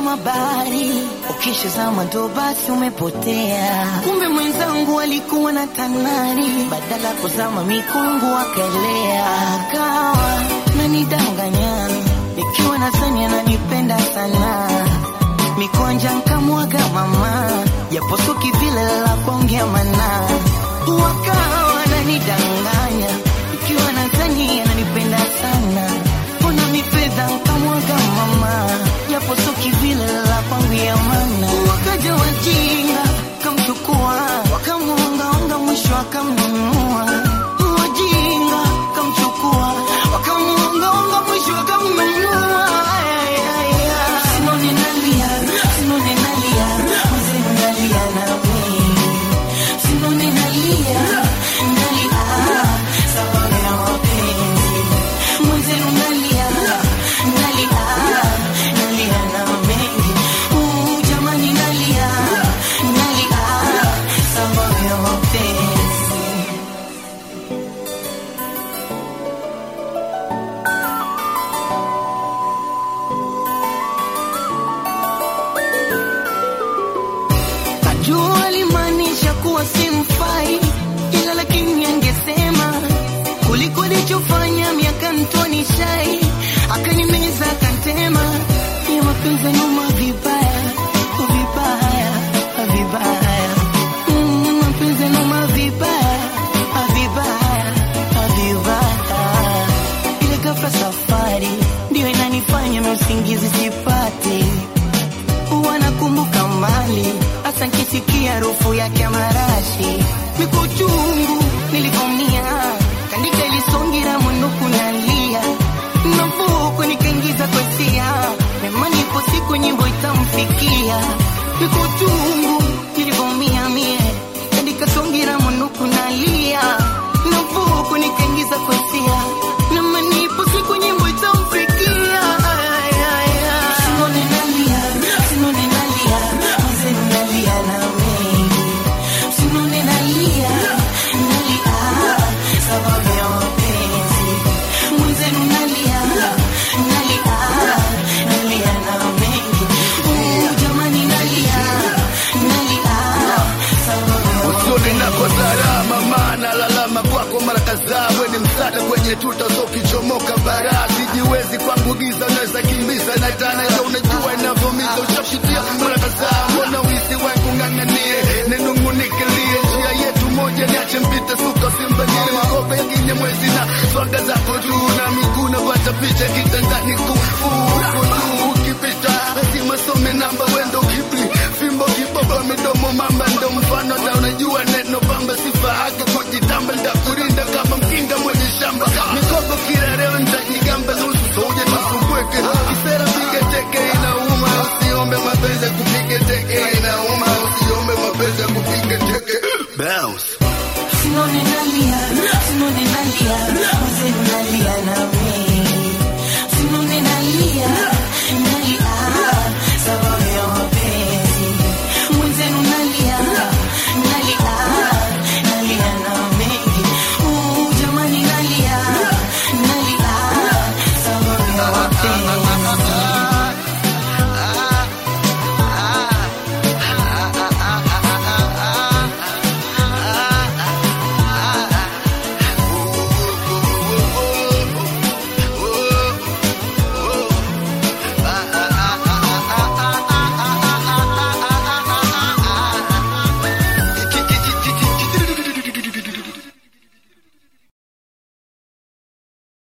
kama bahari, ukishazama ndo basi umepotea. Kumbe mwenzangu alikuwa na tanari, badala kuzama mikungu akaelea, akawa nanidanganya nikiwa nadhani ananipenda sana mikwanja nkamwaga mama japo suki vile la kuongea mana wakawa nanidanganya ikiwa nadhani ananipenda sana mbona mifedha nkamwaga mama japo suki vile la kuongea mana wakaja wajinga kamchukua wakamuongaonga mwisho akamnunua wajinga kamchukua wakamuongaonga mwisho akamnunua Ay, ay, ay. Simone nalia, Simone nalia, mzee nalia nami. Simone nalia, nalia, sababu ya mapenzi. Mzee nalia, nalia, nalia na mengi. Uh, jamani nalia, nalia, sababu ya mapenzi. Najua alimaanisha kuwa simfai, ila lakini angesema kuliko alichofanya miaka mtoni shai, akanimeza akantema, ya mapenzi numa vibaya vibaya vibaya, Mm, mapenzi numa vibaya vibaya vibaya, ile ghafla safari ndio inanifanya mimi usingizi sipati huwa nakumbuka mbali, hasa nkisikia harufu yake ya marashi, miko chungu nilivomia, kandika ilisongira mwinuku nalia, navuku nikaingiza kwesia, nemani ipo siku nyimbo itamfikia, miko chungu nilivomia mie, kandika songira mwinuku nalia, navuku nikaingiza kwesia, nemani ipo siku nyimbo itamfikia, ay, ay, ay. Simone nalia, Simone nalia, mzee nalia na mengi. Simone nalia, nalia, sababu ya mapenzi. Mzee nalia, nalia, nalia na mengi. Uh, jamani nalia, nalia, sababu ya usoni nako salama, maana lalama kwako mara kadhaa. We ni msaada kwenye tuta, so ukichomoka bara sijiwezi kwangu giza, unaweza kimbiza na tana ila unajua inavyomiza. Ushapitia mara kadhaa, mbona wisi wangu ng'ang'anie, ninung'unikilie njia yetu moja, niache mpite suka simbanie makope ya kinyamwezi na swaga zako juu na miguu napata picha kitandani ku